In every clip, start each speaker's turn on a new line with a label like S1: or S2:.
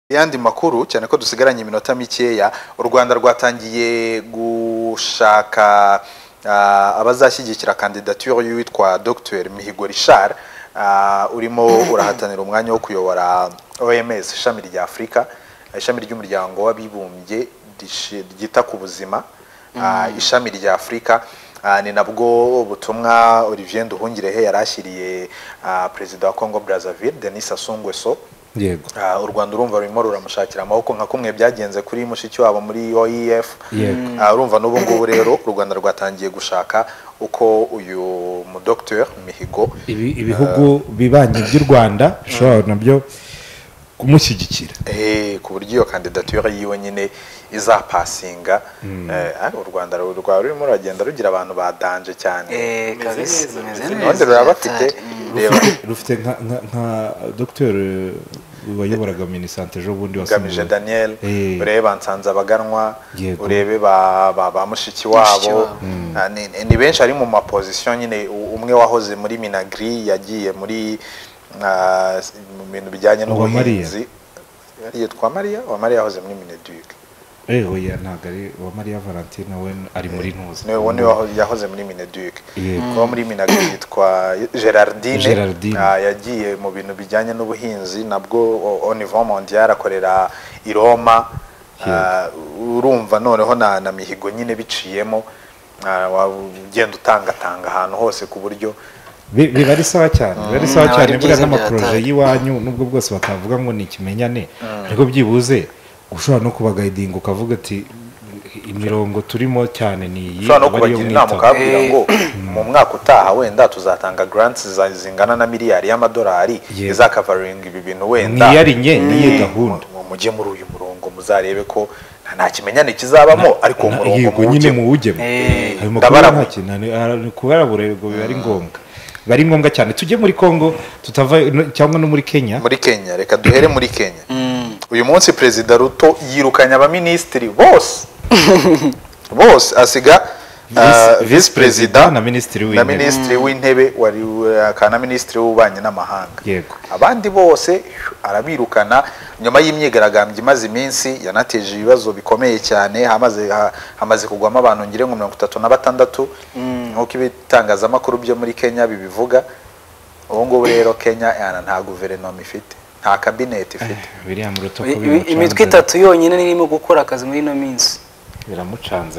S1: yandi makuru cyane ko dusigaranye iminota mikeya u rwanda rwatangiye gushaka ah, abazashyigikira kandidatire y'uwitwa dr mihigo richard ah, urimo urahatanira umwanya wo kuyobora oms ishami rya afurika ishami ry'umuryango w'abibumbye rishi- ryita ku buzima ah, ishami rya afurika Ah, ni nabwo butumwa olivier nduhungirehe yari ashyiriye ah, perezida wa congo brazzaville denis sassou nguesso
S2: yego
S1: Ah, u rwanda urumva rurimo ruramushakira amaboko nka kumwe byagenze kuri mushiki wabo muri oef
S2: Yego.
S1: Ah, urumva n'ubu ngubu rero u rwanda rwatangiye gushaka uko uyu mudogiteri mihigo
S2: Ibi- ibihugu bibanyi by'u rwanda bishobora nabyo kumushyigikira
S1: eh, ku buryo iyo kandidatire yiwe nyine izapasinga Eh, ah, u rwanda ru- rwaba rurimo ruragenda rugira abantu badanje cyane
S3: Eh, kabisa umeze
S1: none
S3: neza
S1: ruraba bafite
S3: Atari.
S1: reba
S2: rufite nka nka- nka dogiteri wayoboraga minisante ejo bundi
S1: ugamije
S2: wasimbuye
S1: daniel
S2: Eh.
S1: urebe bansanze abaganwa
S2: Yego.
S1: urebe ba, ba, ba mushiki
S3: Mushiki
S1: wabo
S3: wabo.
S1: Ah, ni, ni- ni benshi ari mu mapozisiyo nyine u- umwe wahoze muri minagri yagiye muri ah, s- mu bintu bijyanye
S2: Uwa Mariya.
S1: n'ubuhinzi yitwa mariya wa mariya yahoze muri mineduc
S2: eh oya ntabwo ari uwa mariya valentine we ari muri ntuzi
S1: niwe niwe waho- yahoze muri mineduc
S2: Yego.
S1: kuba muri minagri yitwa gerardine
S2: Gerardine.
S1: Ah, yagiye mu bintu bijyanye n'ubuhinzi nabwo o- au niveau mondial akorera i roma Ah, urumva noneho na, na mihigo nyine biciyemo Ah, waba ugenda utangatanga ahantu hose ku buryo
S2: Bi- biba ari sawa cyane biba ari sawa
S3: ntabwo
S2: cyane
S3: ari
S2: buriya
S3: byiza
S2: n'amaporoje
S3: byatanga.
S2: y'iwanyu nubwo bwose batavuga ngo ni ikimenyane ariko byibuze ushobora no kubagayidinga ukavuga ati imirongo turimo cyane ni iyi
S1: ushobora no
S2: aba ariyo
S1: kubagira inama
S2: mwitaho."
S1: ukababwira
S3: Eh.
S1: ngo mu mwaka utaha wenda tuzatanga grants za- zingana na miliyari y'amadolari
S2: Yego.
S1: izakavaringa ibi bintu wenda
S2: Mwiyarinye, niye
S1: Mm.
S2: gahunda.
S1: Mu- mujye muri uyu murongo muzarebe ko nta- nta kimenyane kizabamo ariko uwo
S2: Na-
S1: murongo
S2: yego nyine mu wujyemo
S3: Eh,
S2: ayo makuru
S1: ndabarabura.
S2: nta kintu ni- ah, ni kubarabura yego biba ari ngombwa biba ari ngombwa cyane tujye muri congo tutava no- cyangwa no muri kenya
S1: muri kenya reka duhere muri kenya
S3: Mm.
S1: uyu munsi perezida ruto yirukanye abaminisitiri bose bose asiga
S2: Visi-
S1: visi perezida
S2: na minisitiri
S1: na
S2: w'intebe
S1: minisitiri w'intebe wari akaba na minisitiri w'ububanyi n'amahanga
S2: Yego.
S1: abandi bose arabirukana nyuma y'imyigaragambyo imaze iminsi yanateje ibibazo bikomeye cyane hamaze ha- hamaze kugwamo abantu ngire ngo mirongo itatu na batandatu nk'uko ibitangazamakuru byo muri kenya bibivuga ubu ngubu rero kenya yana nta guverinoma ifite nta kabineti ifite
S2: biriya muruto
S3: I- i- imitwe itatu yonyine niyo irimo gukora akazi muri ino minsi
S2: biramucanze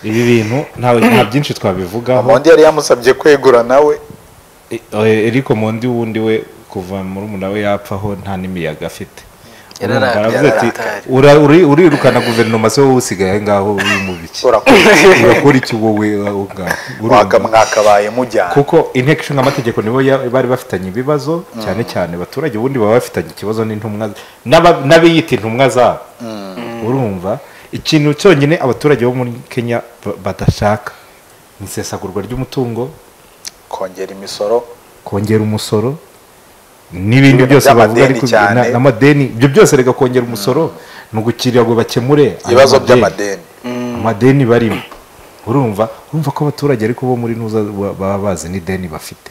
S2: ibi bintu ntawe nta byinshi twabivugaho
S1: mondi yari yamusabye kwegura nawe
S2: E- oye, Eric Omondi wundi we kuva murumuna we yapfaho nta n'imiyaga afite
S3: Yarara-
S2: Urumva, aravuze ati
S3: yararakaye.
S2: "Ura- uri- urirukana guverinoma se wowe usigaye aho ngaho uri mu biki
S1: urakora
S2: urakora iki wowe aho ngaho
S1: mwaka
S2: Urumva?
S1: mwakabaye mujyana
S2: kuko inteko ishinga amategeko nibo ya- bari bafitanye ibibazo cyane cyane abaturage ubundi baba bafitanye ikibazo n'intumwa n'aba- n'abiyita intumwa zabo urumva ikintu cyonyine abaturage bo muri kenya ba- badashaka ni isesagurwa ry'umutungo
S1: kongera imisoro
S2: kongera umusoro n'ibindi
S1: Ibintu
S2: byose bavuga
S1: by'amadeni
S2: ariko
S1: cyane.
S2: na- n'amadeni ibyo byose reka kongera umusoro ni ugukirira ngo bakemure ayo
S1: ibibazo
S2: madeni.
S1: by'amadeni
S2: amadeni barimo urumva urumva ko abaturage ariko bo muri ntuza ba- baba bazi n'ideni bafite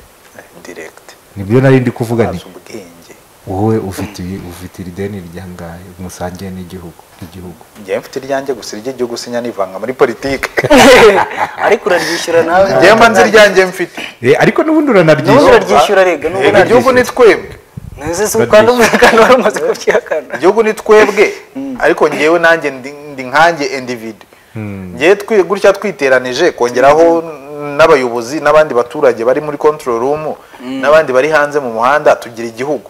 S1: direkiti
S2: nibyo nari ndi kuvuga nti
S1: bazi ubwenge
S2: wowe ufite iyi- ufite iri deni ryangaye musangiye n'igihugu n'igihugu
S1: njyewe mfite iryanjye gusa iry'igihugu sinya nivanga muri politike
S3: ariko uraryishyura nawe
S1: njyewe mbanza iryanjye mfite
S2: Eh, ariko n'ubundi
S3: N'ubu
S2: uranaryishyura
S3: uraryi- Uryishyura rega, n'ubu
S1: Rega, igihugu ni twebwe
S3: ntuzi si ukanda umukanda wari umaze kubyihakana
S1: igihugu ni twebwe ariko njyewe nanjye ndi ndi nkanjye individu njyewe twi- gutya twiteranije kongeraho n'abayobozi n'abandi baturage bari muri control room n'abandi bari hanze mu muhanda tugira igihugu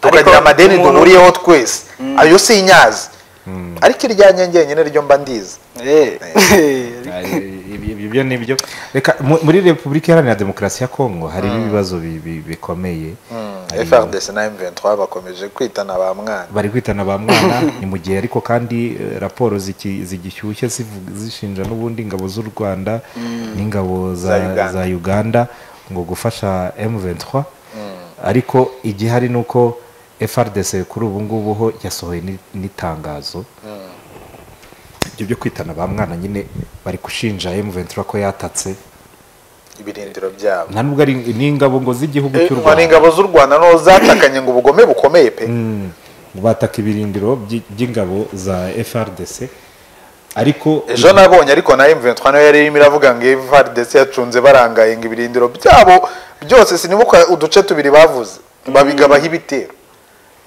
S1: tukagira amadeni
S3: umuntu-
S1: duhuriyeho twese ayo si inyazi ariko iryanjye njyenyine ryo mba ndizi
S2: Eh, ibyo ibyo ni byo reka mu- muri repubulika iharanira demokarasi ya kongo harimo ibibazo bi- bi- bikomeye Harimo-
S1: frdc na m23 bakomeje kwitana ba mwana
S2: bari kwitana ba mwana ni mu gihe ariko kandi eh, raporo ziki- zigishyushye zivu- zishinja n'ubundi ingabo z'u rwanda n'ingabo za,
S1: Za Uganda.
S2: za uganda ngo gufasha m23 ariko igihari ni uko frdc kuri ubu ngubu ho yasohoye ni- n'itangazo ibyo byo kwitana ba mwana nyine bari gushinja m23 ko yatatse
S1: ibirindiro byabo
S2: nta nubwo ari n'ingabo ngo z'igihugu cy'u
S1: ngo ni
S2: rwanda
S1: ingabo z'u rwanda no zatakanye ngo ubugome bukomeye pe
S2: Mm. bataka ibirindiro by'i- by'ingabo za frdc ariko
S1: ejo nabonye ariko na M23 nayo yari irimo iravuga ngo FARDC yacunze barangaye ngo ibirindiro byabo byose sinibuka uduce tubiri bavuze babigabaho ibitero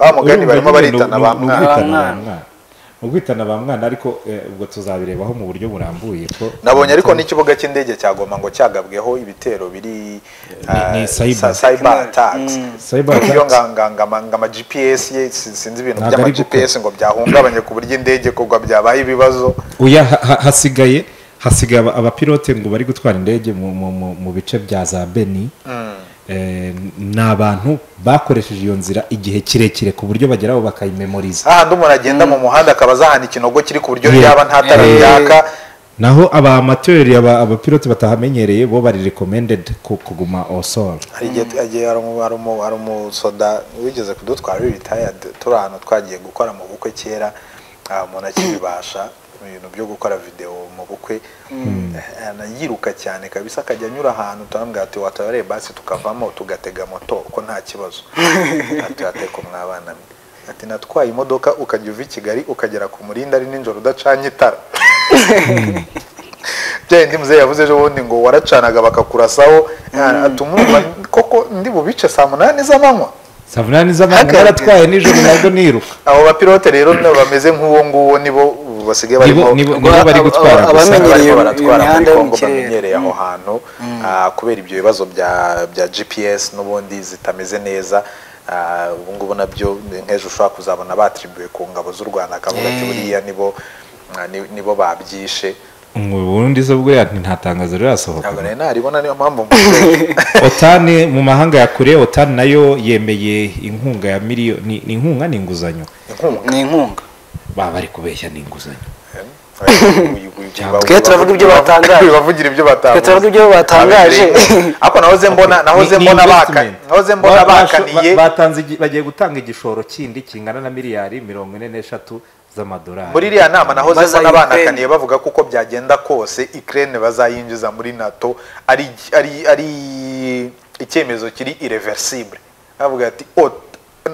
S1: ba mugani
S2: urumva
S1: barimo
S2: nyine ni-
S1: baritana
S2: ni-
S1: ba
S2: ni
S1: mwana
S2: ukwitana ba
S3: Ba mwana.
S2: mwana. Ni ukwitana ba mwana ariko eh, ubwo tuzabirebaho mu buryo burambuye ko
S1: nabonye ariko n'ikibuga cy'indege cya Goma ngo cyagabweho ibitero biri ah,
S2: ni cyber.
S1: sa- cyber attacks
S2: Cyber
S1: iyo
S2: attacks.
S1: ngama GPS ye, si- sinzi ibintu
S2: Ntabwo
S1: by'ama
S2: ari gukora.
S1: GPS ngo byahungabanye ku buryo indege kugwa byabaye ibibazo
S2: oya ha- ha- hasigaye hasigaye aba- abapilote ngo bari gutwara indege mu, mu, mu, mu bice bya za beni eh, ni abantu bakoresheje iyo nzira igihe kirekire ku buryo bageraho bakayimemoriza
S1: hahandi umuntu agenda mu muhanda akaba azahana ikinogo kiri ku buryo
S2: Yeah.
S1: ryaba nta tara
S2: Eh.
S1: ryaka
S2: naho abamateri aba- abapilote batahamenyereye bo bari recommended ku- kuguma osoro
S1: hari igihe agiye hari umu- hari umu- hari umusoda wigeze kudutwara we retired turi ahantu twagiye gukora mu bukwe kera ah, umuntu akibibasha ibintu byo gukora videwo mu bukwe eh, eh, yiruka cyane kabisa akajya anyura ahantu turamubwira ati watabareye basi tukavamo tugatega moto ko nta kibazo ati ateko mwabana mwe ati natwaye imodoka ukajya uva i kigali ukagera ku murinda ari nijoro udacanye itara bindi muzehe yavuze ejo bundi ngo waracanaga bakakurasaho atumva koko ndi bubice saa munani z'amanywa
S2: savunani z'abantu
S1: Hagaragara.
S2: baratwaye nijoro nabwo niruka
S1: abo bapilote rero nabo bameze nk'uwo nguwo nibo basigaye
S2: Nibo-
S1: barimo
S2: nibo-
S1: barimo
S2: nibo bari
S3: aba-
S2: gutwara
S3: aba-
S2: gusa
S3: abamenyereye iyo-
S1: baratwara
S3: iyo
S1: muri
S3: mihanda yo mu
S1: congo
S3: kirere.
S1: bamenyereye aho hantu ah, kubera ibyo bibazo bya bya gps n'ubundi zitameze neza ah, ubu ngubu nabyo nk'ejo ushobora kuzabona batribuye ku ngabo z'u rwanda akavuga ati buriya nibo ah, ni- nibo babyishe
S2: ngo ubundi zo bwo ya- nta tangazo rirasohoka
S1: ntabwo nari naribona niyo mpamvu mvuze.
S2: otani mu mahanga ya kure otani nayo yemeye inkunga ya miliyoni ni inkunga ni inguzanyo
S1: inkunga
S3: ni inkunga
S2: baba bari kubeshya ni inguzanyo
S3: Twe turavuga ibyo batangaje.
S1: bavugira ibyo
S3: Twe turavuga ibyo batangaje.
S1: ariko nahoze mbona nahoze
S2: Ni- ni
S1: mbona baka
S2: investment.
S1: nahoze mbona
S2: Ba- basho-
S1: bakaniye
S2: ba- batanze igi- bagiye gutanga igishoro kindi kingana na miliyari mirongo ine n'eshatu z'amadolari
S1: muri iriya nama nahoze mbona
S3: Bazayikirene.
S1: banakaniye bavuga kuko byagenda kose Ukraine bazayinjiza muri NATO ari ari ari icyemezo kiri irreversible bavuga ati "Oh,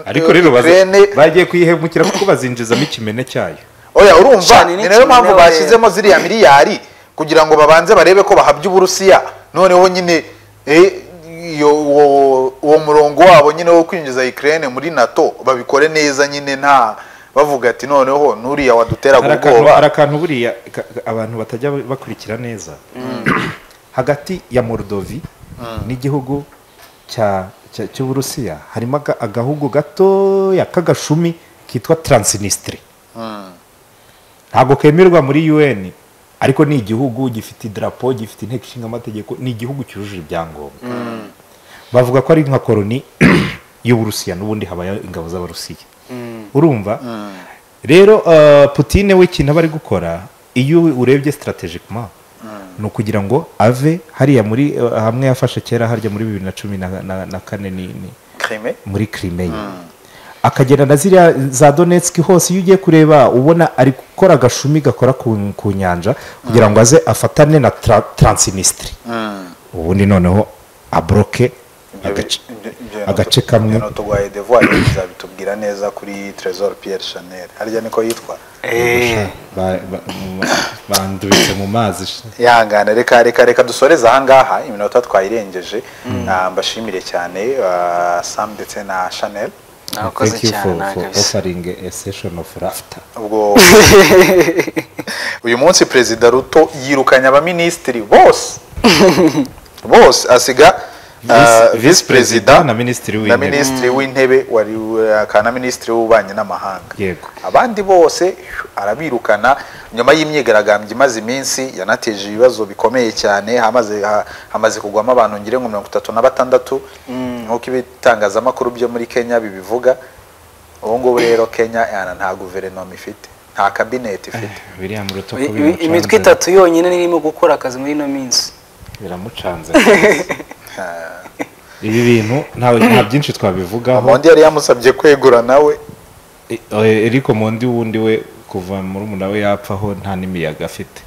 S2: ariko rero baza-
S1: Ukraine
S2: bagiye kuyihemukira kuko bazinjizamo ikimene cyayo
S1: oya urumva
S3: Cyane
S1: ni
S3: ni
S1: nayo mpamvu
S3: kimwe
S1: bashyizemo ziriya miliyari kugira ngo babanze barebe ko bahabya uburusiya noneho nyine eh, iyo- uwo uwo murongo wabo nyine wo kwinjiza ukraine muri nato babikore neza nyine nta bavuga ati noneho n'uriya
S2: hari
S1: waduteraga
S2: akantu- hari
S1: ubwoba
S2: akantu buriya ka- ka- abantu batajya bakurikira neza hagati ya morodovi n'igihugu cya- cya- cy'uburusiya harimo aga- agahugu gatoya k'agashumi kitwa taransinisitiri ntabwo kemerwa muri un ariko ni igihugu gifite idarapo gifite inteko ishinga amategeko ni igihugu cyujuje ibyangombwa bavuga ko ari nka koroni y'uburusiya n'ubundi habaye ingabo z'abarusiya urumva rero eh, putine we ikintu aba ari gukora iyo urebye strategicement ni ukugira ngo ave hariya muri eh, hamwe yafashe kera harya muri bibiri na cumi na- na na kane ni- ni-
S1: Crimea?
S2: muri Crimea akagera na ziriya za Donetsk hose iyo ugiye kureba ubona ari gukora agashumi gakora ku, ku nyanja kugira ngo aze afatane na tra, Transnistria ubundi noneho abroke
S1: Ibyo bi-
S2: agace-
S1: ibyo- ibyo-
S2: agace kamwe
S1: ibyo tugwaye devoir bizabitubwira neza kuri Trésor Pierre Chanel harya niko yitwa
S2: Ba- ba- mu- bandubitse mu mazi
S1: yihangane reka reka reka dusoreze ahangaha iminota twayirengeje Ah, mbashimire cyane ah, sam ndetse na chanel
S3: nakoze
S2: Thank you
S3: cyane
S2: for, for
S3: nagase
S2: offering a session of laughter
S1: ubwo uyu munsi perezida ruto yirukanye abaminisitiri bose bose asiga ah,
S2: Visi-
S1: visi perezida
S2: na minisitiri
S1: na
S2: w'intebe
S1: minisitiri w'intebe wari akaba na minisitiri w'ububanyi n'amahanga
S2: Yego.
S1: abandi bose arabirukana nyuma y'imyigaragambyo imaze iminsi yanateje ibibazo bikomeye cyane hamaze ha- hamaze kugwamo abantu ngire ngo mirongo itatu na batandatu nk'uko ibitangazamakuru byo muri kenya bibivuga ubu ngubu rero kenya yana nta guverinoma ifite nta kabineti ifite
S2: biriya mu rutuku
S3: I- i- imitwe itatu yonyine ni irimo gukora akazi muri ino minsi
S2: biramucanze ibi bintu nta nta byinshi twabivugaho
S1: undi yari yamusabye kwegura nawe
S2: E- oya, Eric Mondi wundi we kuva muri we yapfaho nta n'imiyaga afite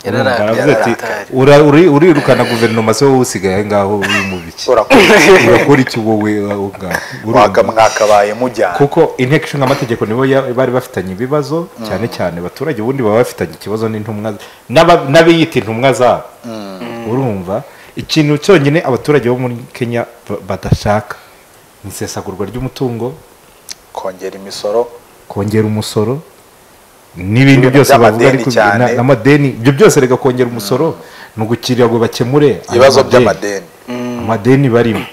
S3: Yararaye.
S2: aravuze ati
S3: Yararaye.
S2: "Ura- uri- urirukana guverinoma se wowe usigaye aho ngaho w'umubiki
S1: urakora
S2: urakora iki wowe aho ngaho
S1: waka
S2: Urumva?
S1: mwakabaye mujyana
S2: kuko inteko ishinga amategeko nibo ya- bari bafitanye ibibazo cyane cyane abaturage ubundi baba bafitanye ikibazo n'intumwa n'aba- n'abiyita intumwa zabo urumva ikintu cyonyine abaturage bo muri kenya ba- badashaka ni isesagurwa ry'umutungo
S1: kongera imisoro
S2: kongera umusoro n'ibindi
S1: Ibintu
S2: byose bavuga
S1: by'amadeni
S2: ariko
S1: cyane.
S2: na- n'amadeni ibyo byose reka kongera umusoro ni ugukirirwa ngo bakemure ayo
S1: ibibazo
S2: madeni.
S1: by'amadeni
S2: amadeni barimo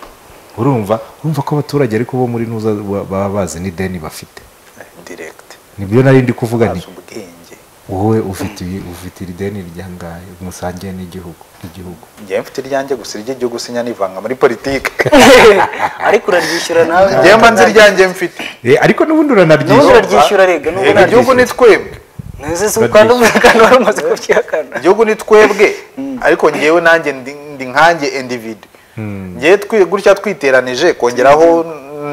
S2: urumva urumva ko abaturage ariko bo muri ntuza ba- baba bazi n'ideni bafite
S1: diregiti
S2: nibyo nari ndi kuvuga nti
S1: bazi ubwenge
S2: wowe ufite iyi- ufite iri deni ryangahe musangiye n'igihugu n'igihugu
S1: njyewe mfite iryanjye gusa iry'igihugu sinyarivanga muri politiki
S3: ariko uraryishyura nawe
S1: njyewe mbanza iryanjye mfite
S2: Eh, ariko n'ubundi
S3: N'ubundi
S2: uranaryishyura
S3: uraryi- Uryishyura rega, n'ubu
S1: Rega, igihugu ni twebwe
S3: ntuzi si ukanda umuntu kandi wari umaze kubyihakana
S1: igihugu ni twebwe ariko njyewe nanjye ndi ndi nkanjye individu njyewe twi- gutya twiteranije kongeraho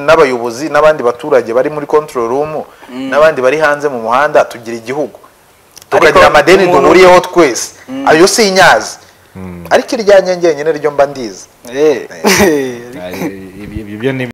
S1: n'abayobozi n'abandi baturage bari muri control room n'abandi bari hanze mu muhanda tugira igihugu tukagira
S3: Ariko
S1: amadeni
S3: umuntu-
S1: duhuriyeho twese ayo si inyazi ariko iryanjye njyenyine ryo mba ndizi
S3: Eh.
S2: Ah, eh, ibyo- ibyo ni